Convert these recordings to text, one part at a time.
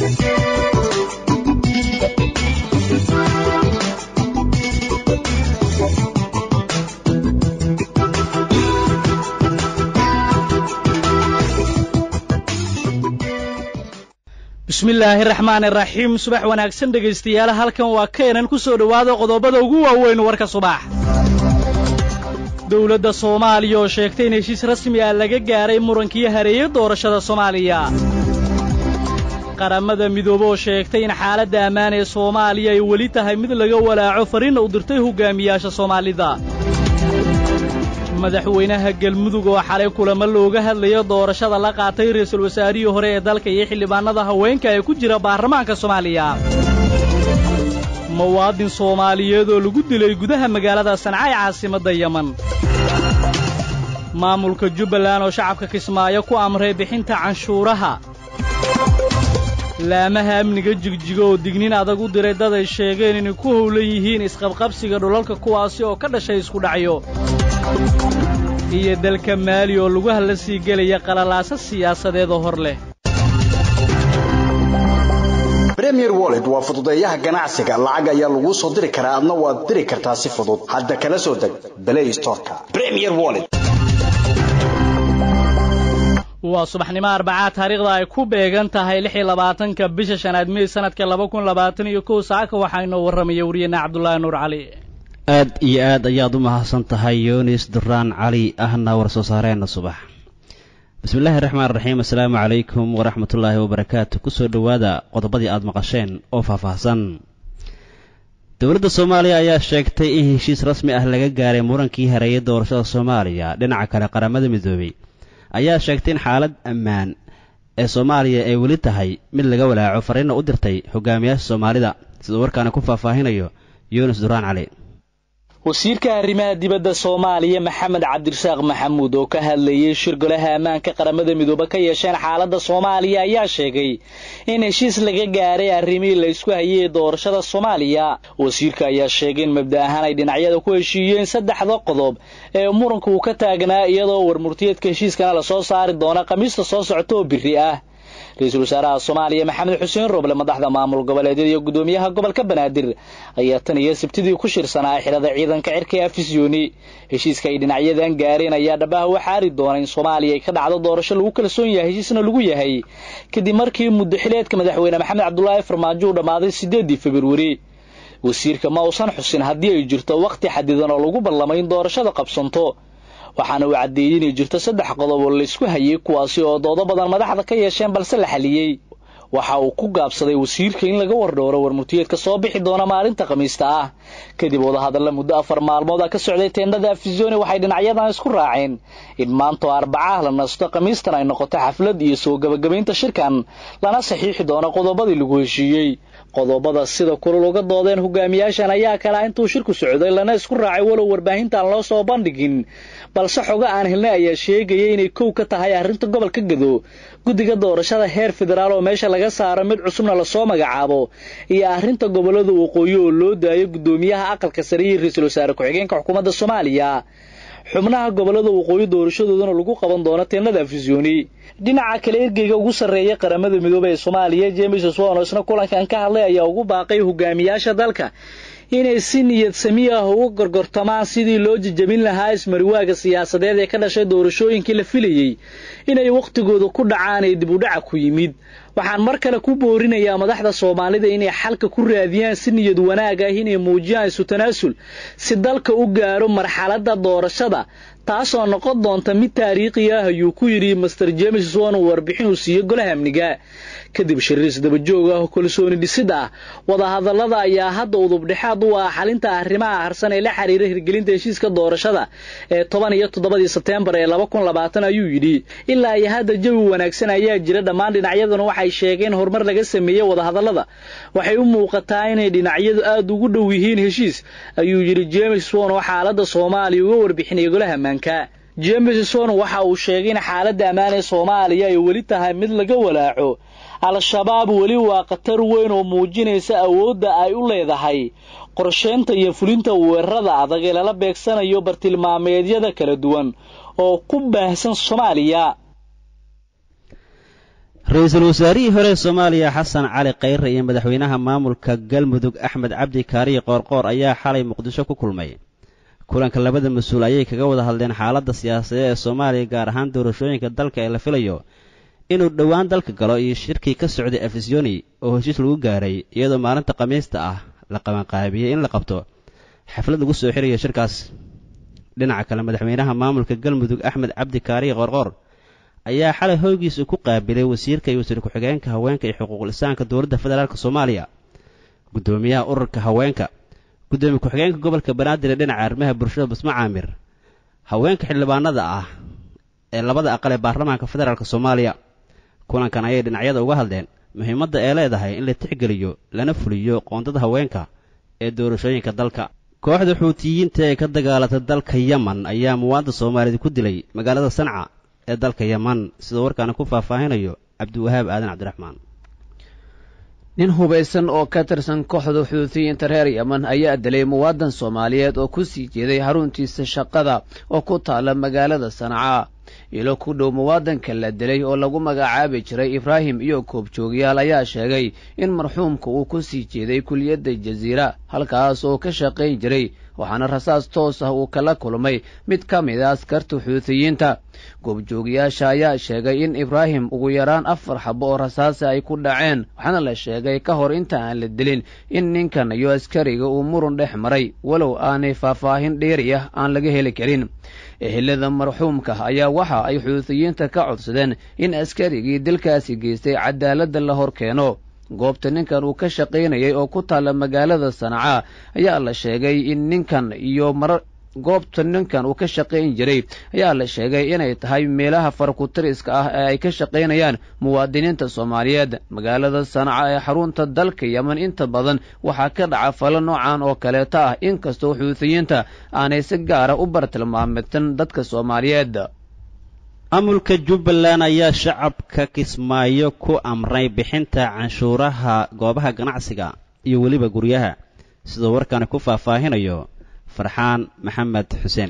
bismillaahi raxmaan iraxiim subax wanaagsan dhegaystayaal halkan waa keenan ku soo dhowaada qodobada ugu waaweyn warka subax dowladda soomaaliya oo sheegtay in heshiis rasmi ah laga gaaray murankii hareeye doorashada soomaaliya qaramada midoobe oo sheegtay in xaaladda ammaan ee soomaaliya ay weli tahay mid laga walaaco fariinna u dirtay hogaamiyaasha soomaalida madaxweynaha galmudug oo xalay kulamo looga hadlayo doorashada la qaatay ra'iisul wasaarihii hore ee dalka iyo xildhibaannada haweenka ee ku jira baarlamaanka soomaaliya muwaadin soomaaliyeed oo lagu dilay gudaha magaalada sanca ee caasimadda yeman maamulka jubbaland oo shacabka kismaayo ku amray bixinta canshuuraha laamaha amniga jigjigo oo dignin adag u diray dad ay sheegeen inay ku howlan yihiin isqabqabsiga dhulalka kuwaasi oo ka dhashay iskudhacyo iyo dalka maali oo lagu hadla sii gelaya qalalaasa siyaasadeed oo hor leh bremier wollet waa fududeeyaha ganacsiga lacag ayaa laguu soo diri karaa adna waad diri kartaa si fudud hadda kala soo deg blay storeka bremier wollet waa subaxnimo arbacaa taariikhda ay ku beegan tahay lix iyo labaatanka bisha shanaad mey sanadka laba kun labaatan iyo kow saaka waxaa inoo warramaya wariyeenna cabdulaahi nuur cali aad iyo aad ayaad u mahadsan tahay yunis duraan cali ahna war soo saareenna subax bismillaahi raxmaan raxiim assalaamu calaykum waraxmatullaahi wabarakaatu kusoo dhowaada qodobadii aad maqasheen oo faahfaahsan dowladda soomaaliya ayaa sheegtay in heshiis rasmi ah laga gaaray murankii hareeyay doorashada soomaaliya dhinaca kale qaramada midoobey ayaa sheegtay in xaalad ammaan ee soomaaliya ay weli tahay mid laga walaaco fariinna u dirtay hogaamiyaasha soomaalida siduu warkaana ku faahfaahinayo yuunus duraan cali wasiirka arrimaha dibadda soomaaliya maxamed cabdirasaaq maxamuud oo ka hadlayay shir golaha ammaanka qaramada midoobe ka yeesheen xaaladda soomaaliya ayaa sheegay in heshiis laga gaaray arrimihii la ysku hayay ee doorashada soomaaliya wasiirka ayaa sheegay in mabda ahaan ay dhinacyada ku heshiiyeen saddexda qodob ee muranka uu ka taagnaa iyadoo warmurtiyeedka heshiiskana lasoo saari doona khamiista soo socota oo biri ah ra-iisul wasaaraha soomaaliya maxamed xuseen roble madaxda maamul goboleedyada iyo gudoomiyaha gobolka banaadir ayaa tan iyo sabtidii ku shirsanaa xilada ciidanka cirka ee afisyooni heshiiska ay dhinacyadan gaareen ayaa dhabaha u xaari doona in soomaaliya ay ka dhacdo doorasho lagu kalsoon yahay heshiisna lagu yahay kadib markii muddo xileedka madaxweyne maxamed cabdulaahi farmaajo uu dhammaaday siddeedii februari wasiirka ma uusan xusin haddii ay jirto wakhti xadidan oo lagu ballamay in doorashada qabsanto waxaana uu caddeeyey inay jirto saddex qodob oo laysku hayay kuwaasi oo doodo badan madaxda ka yeesheen balse la xaliyey waxa uu ku gaabsaday wasiirka in laga wardhooro warmurtiyeedka soo bixi doona maalinta khamiista ah kadib wadahadalla muddo afar maalmood a ka socday teendhada afisoni waxay dhinacyadan isku raaceen in maantoo arbacah la nasto khamiistan ay noqoto xaflad iyo soo gebagabaynta shirkan lana saxiixi doono qodobadii lagu heshiiyey qodobada sida kulul uga doodeen hogaamiyaashan ayaa kalaa intuu shirku socday lana isku raacay walow warbaahintaan loo soo bandhigin balse xogo aan helnay ayaa sheegaya inay kow ka tahay arrinta gobolka gado guddiga doorashada heer federaal oo meesha laga saaro mid cusubna lasoo magacaabo iyo arrinta gobollada waqooyi oo loo daayo guddoomiyaha aqalka sare iyo ra-iisul wasaare ku-xigeenka xukuumadda soomaaliya xubnaha gobollada waqooyi doorashadoodana lagu qaban doono teennada afisyooni dhinaca kale ergeyga ugu sarreeya qaramada midoobey ee soomaaliya james swan oo isna kulankan ka hadlay ayaa ugu baaqay hogaamiyaasha dalka inay si niyad sami ah uga gorgortamaan sidii loo jejabin lahaa ismariwaaga siyaasadeed ee ka dhashay doorashooyinkii la filayey inay wakhtigooda ku dhacaan ee dib u dhaca ku yimid waxaan mar kale ku boorinayaa madaxda soomaalida inay xalka ku raadiyaan si niyad wanaag ah inay muujiyaan isu tanaasul si dalka u gaaro marxaladda doorashada taasoo noqon doonta mid taariikhi ah ayuu ku yidhi master james swan uu warbixin uu siiyey golaha amniga kadib shiriis dabajoog ah oo kalsooni dhisid ah wadahadallada ayaa hadda udubdhexaad u ah xalinta arrimaha harsan ee la xiriira hirgelinta heshiiska doorashada ee toban iyo toddobadii sebteembar ee laba kun labaatan ayuu yidhi ilaa iyo hadda jawi wanaagsan ayaa jira dhammaan dhinacyaduna waxay sheegeen horumar laga sameeyey wadahadallada waxay u muuqataa inay dhinacyadu aad ugu dhow yihiin heshiis ayuu yidhi james swan oo xaaladda soomaaliya uga warbixinaya golaha ammaanka james swan waxa uu sheegay in xaaladda ammaan ee soomaaliya ay weli tahay mid laga walaaco al-shabaab weli waa khatar weyn oo muujinaysa awoodda ay u leedahay qorsheynta iyo fulinta weerarada adag ee lala beegsanayo bartilmaameedyada kala duwan oo ku baahsan soomaaliya ra-iisul wasaarihii hore soomaaliya xasan cali khayre iyo madaxweynaha maamulka galmudug axmed cabdi kaariye qoorqoor ayaa xalay muqdisho ku kulmay kulanka labada mas-uul ayay kaga wada hadleen xaaladda siyaasadeed ee soomaaliya gaar ahaan doorashooyinka dalka ee la filayo inuu dhowaan dalka galo iyo shirkii ka socday afisiyoni oo heshiis lagu gaaray iyadoo maalinta khamiista ah la qabanqaabiyey in la qabto xaflad lagu soo xirayo shirkaas dhinaca kale madaxweynaha maamulka galmudug axmed cabdi kaariye qoorqoor ayaa xalay hoygiisa ku qaabilay wasiirka iyo wasiir ku-xigeenka haweenka iyo xuquuqul insaanka dowladda federaalk soomaaliya guddoomiyaha ururka haweenka guddoomiye ku-xigeenka gobolka banaadir ee dhinaca arrimaha bulshada basmo caamir haweenka xildhibaanada ah ee labada aqal ee baarlamaanka federaalk soomaaliya kulankan ayay dhinacyada uga hadleen muhiimadda ee leedahay in la tixgeliyo lana fuliyo qoondada haweenka ee doorashooyinka dalka kooxda xuutiyiinta ee ka dagaalata dalka yeman ayaa muwaadda soomaaliyeed ku dilay magaalada sanca ee dalka yeman sidoo warkaana ku faahfaahinayo cabdiwahaab aadan cabdiraxmaan nin hubaysan oo ka tirsan kooxda xuutiyiinta reer yeman ayaa dilay muwaadan soomaaliyeed oo ku sii jeeday xaruntiisa shaqada oo ku taala magaalada sanca ilo ku dhow muwaadanka la dilay oo lagu magacaabi jiray ibraahim iyo koobjoogyaal ayaa sheegay in marxuumka uu ku sii jeeday kuliyadda jasiira halkaas oo ka shaqayn jiray waxaana rasaas toos ah uu kala kulmay mid ka mid a askarta xuutiyiinta goobjoogayaasha ayaa sheegay in ibraahim ugu yaraan afar xabo oo rasaasa ay ku dhaceen waxaana la sheegay ka hor inta aan la dilin in ninkan iyo askariga uu murun dhex maray walow aanay faahfaahin dheeri ah aan laga heli karin ehelada marxuumka ayaa waxa ay xuutiyiinta ka codsadeen in askarigii dilkaasi geystay cadaaladda la hor keeno goobta ninkan uu ka shaqaynayay oo ku taalla magaalada sanca ayaa la sheegay in ninkan iyo marar goobta ninkan uu ka shaqayn jiray ayaa la sheegay inay tahay meelaha farakutiriska ah ee ay ka shaqaynayaan muwaadiniinta soomaaliyeed magaalada sanca ee xarunta dalka yeman inta badan waxaa ka dhaca falo noocan oo kaleeta ah inkastoo xuutiyiinta aanay si gaara u bartilmaamatan dadka soomaaliyeed maamulka jubbaland ayaa shacabka kismaayo ku amray bixinta canshuuraha goobaha ganacsiga iyo weliba guryaha sidoo warkaani ku faahfaahinayo farxaan maxamed xuseen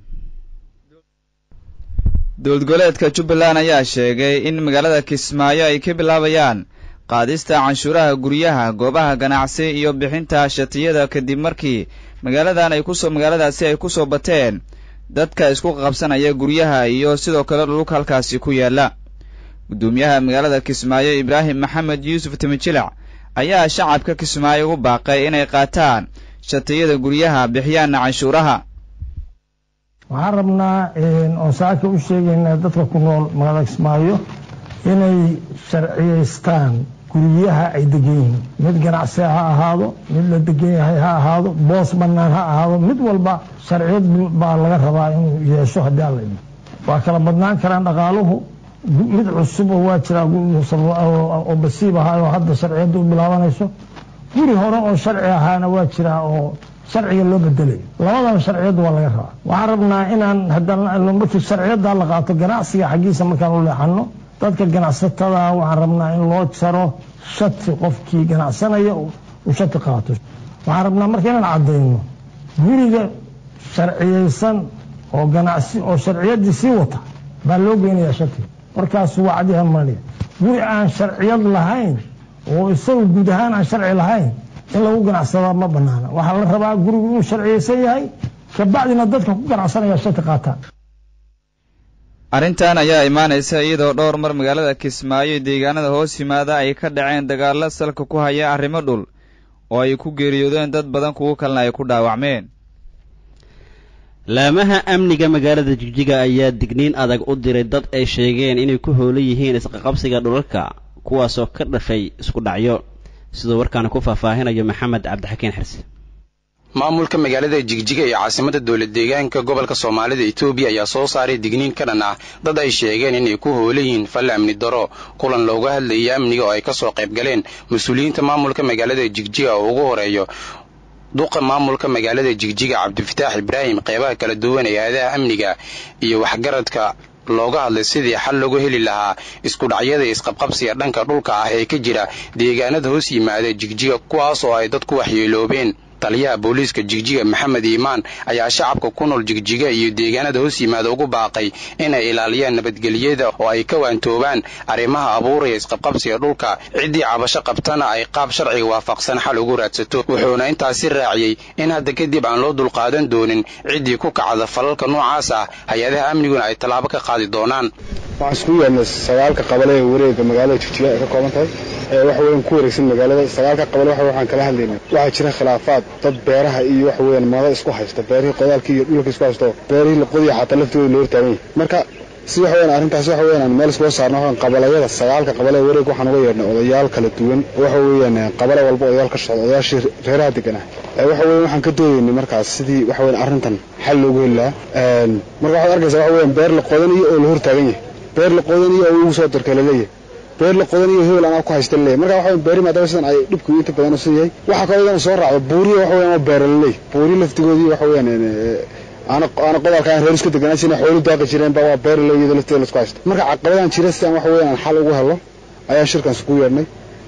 dowlad goboleedka jubbaland ayaa sheegay in magaalada kismaayo ay ka bilaabayaan qaadista canshuuraha guryaha goobaha ganacsi iyo bixinta shatiyada kadib markii magaaladan ay kusoo magaaladaasi ay ku soo bateen dadka isku qabsanaya guryaha iyo sidoo kale dhulka halkaasi ku yaalla guddoomiyaha magaalada kismaayo ibraahim maxamed yuusuf timijilac ayaa shacabka kismaayo ugu baaqay inay qaataan shatiyada guryaha bixiyaana canshuuraha waxaan rabnaa oon saaka u sheegaynaa dadka ku nool magaalada kismaayo inay sharciyaystaan guryaha ay degan yihiin mid ganacsi ha ahaado mid la degan yahay ha ahaado boos bannaan ha ahaado mid walba sharciyad baa laga rabaa inuu yeesho haddii alla imi waa kala badnaan karaan dhaqaaluhu mid cusub oo waa jiraa oo basiib ahaa oo hadda sharciyadda u bilaabanayso guri hore oo sharci ahaana waa jiraa oo sharciga loo bedelayo labadaba sharciyadda waa laga rabaa waxaan rabnaa inaan markii sharciyadda la qaato ganacsiga xaggiisa markaan u leexano dadka ganacsatada waxaan rabnaa in loo jaro shati qofkii ganacsanaya uu shati qaato waxaan rabnaa marka inaan caddayno guriga sharciyaysan oo ganacsi oo sharciyaddii sii wata baa loo geynayaa shatiga markaas waa cadiha maanaya guri aan sharciyad lahayn oo isaga guud ahaan aan sharci lahayn in lagu ganacsadaa ma banaana waxaa la rabaa gurigu inuu sharciyaysan yahay kabacdina dadka ku ganacsanaya shati qaataan arrintan ayaa imaanaysa iyadoo dhowr mar magaalada kismaayo iyo deegaanada hoos yimaada ay ka dhaceen dagaallo salka ku haya arrimo dhul oo ay ku geeriyoodeen dad badan kuwo kalena ay ku dhaawacmeen laamaha amniga magaalada jigjiga ayaa digniin adag u diray dad ay sheegeen inay ku hoolan yihiin isqaqabsiga dhulalka kuwaasoo ka dhashay isku dhacyo sidoo warkaana ku faahfaahinayo maxamed cabdixakiin xirse maamulka magaalada jigjiga ee caasimada dowlad deegaanka gobolka soomaalida etoobiya ayaa soo saaray digniin ka dhan ah dad ay sheegeen inay ku hoolan yihiin falle amni daro kulan looga hadlayay amniga oo ay ka soo qayb galeen mas-uuliyiinta maamulka magaalada jigjiga oo ugu horeeyo duqa maamulka magaalada jigjiga cabdifataax ibraahim qeybaha kala duwan ee aadaha amniga iyo waxgaradka looga hadlay sidii xal loogu heli lahaa isku dhacyada isqabqabsiga dhanka dhulka ah ee ka jira deegaanada hoos yimaada jigjiga kuwaas oo ay dadku waxyeeloobeen taliyaha booliiska jigjiga maxamed iimaan ayaa shacabka ku nool jigjiga iyo deegaanada hoos yimaada ugu baaqay inay ilaaliyaan nabadgelyada oo ay ka waantoobaan arrimaha abuuraya isqabqabsiga dhulka ciddii cabasho qabtana ay qaab sharciga waafaqsan xal ugu raadsato wuxuuna intaasi raaciyey in hadda kadib aan loo dulqaadan doonin ciddii ku kacda falalka noocaas ah hay-adaha amniguna ay tallaabo ka qaadi doonaan waxaan iskugu yeernay sagaalka qabale ee wareega magaalada jigjiga ay ka kooban tahay waxa weyan ku wareegsan magaalada sagaalka qabale waxa waxaan kala hadlaynay waxaa jira khilaafaad dad beeraha iyo waxa weeyaan mada isku haysta beerihii qodaalkii iyo dhulka isku haysto beerihii laqodiya xataa laftooda loo hortaagan yahay marka si waxa weyan arrintaas waxa weyan aan meel iskula saarno waxaan qabalayada sagaalka qabale ee wareeg waxaan uga yeernay odayaal kala duwan waxa weeyaan qabale walba odayaal ka socda odayaashii reeraha deganaa waxa weyan waxaan ka doodaynay markaas sidii waxa weyan arrintan xal loogu heli lahaa marka waxaad arkaysaa waxa weyan beer la qodanayo oo la hortaagan yahay beer la qodanayo oo ugu soo darkay laleeyahay beer la qodanayo hebel anaa ku haysta laleeyahay marka waxa beeri maadaama sidan ay dhibku inta badan u yahay waxa kaloo iyadana soo raacda buuriya waxa weyan oo beera laleeyahay buuri laftigoodii waxa weeyaan aana aana qodaalka aan reer isku deganaa sina xoolu daaqi jireen baa waa beer laleeyahay lafteeda la isku haysta marka caqabadan jira sidaan waxa weeyaan aan xal ugu helo ayaan shirkaas ku yeernay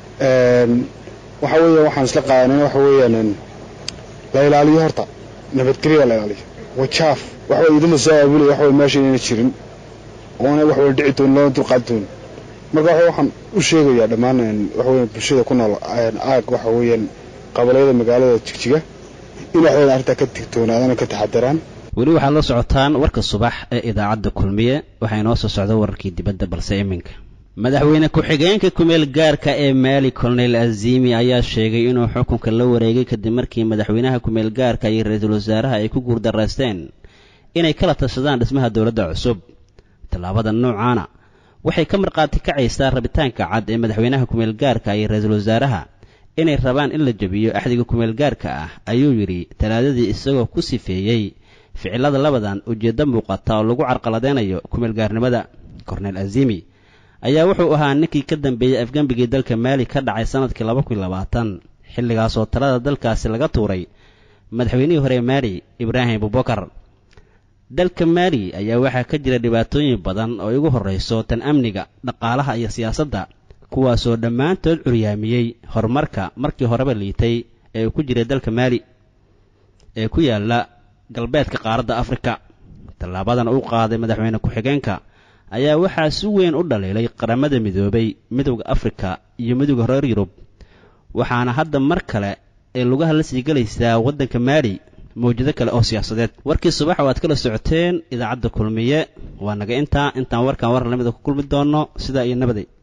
waxa weeyaan waxaan isla qaadanay waxa weeyaan la ilaaliyo horta nabadgelyo la ilaaliyo wajaaf waxa weeye idin la soo aabulay waxa weeye meesha inayna jirin oona wax wala dhici doonin loona dulqaadi doonin marka waxa waxaan u sheegayaa dhammaan waxa weeyaan bulshada ku nool aag waxa weeyaan qabalayada magaalada jigjiga in wax weeyaan arrintaa ka digtoonaadaan oo ka taxadaraan weli waxaad la socotaan warka subax ee idaacadda kulmiye waxaa inoo soo socda wararkii dibadda balse iminka madaxweyne ku-xigeenka kumeel gaarka ee maali colonel azimi ayaa sheegay inuu xukunka la wareegay kadib markii madaxweynaha kumeel gaarka iyo ra-iisul wasaaraha ay ku guurdaraysteen inay kala tashadaan dhismaha dowladda cusub tallaabada noocaana waxay ka markhaati kacaysaa rabitaanka cad ee madaxweynaha kumeel gaarka iyo ra-iisul wasaaraha inay rabaan in la jebiyo axdiga kumeel gaarka ah ayuu yidhi talaadadii isagoo ku sifeeyey ficilada labadan ujeeddo muuqata oo lagu carqaladeynayo kumeel gaarnimada korneel azimi ayaa wuxuu ahaa ninkii ka dambeeyey afgembigii dalka maali ka dhacay sannadkii laba kun labaatan xilligaasoo talada dalkaasi laga tuuray madaxweynihii hore maali ibraahim abubakar dalka maali ayaa waxaa ka jira dhibaatooyin badan oo igu horrayso tan amniga dhaqaalaha iyo siyaasadda kuwaasoo dhammaantood curyaamiyey horumarka markii horeba liitay ee uu ku jiray dalka maali ee ku yaalla galbeedka qaaradda afrika tallaabadan uu qaaday madaxweyne ku-xigeenka ayaa waxaa si weyn u dhaliilay qaramada midoobay midowda afrika iyo midowda reer yurub waxaana hadda mar kale ee lugaha la sii gelaysaa waddanka maali mawjado kale oo siyaasadeed warkii subax oo aad kala socoteen idaacadda kulmiye waa naga intaa intaan warkan war lamida ku kulmi doonno sidaa iyo nabaday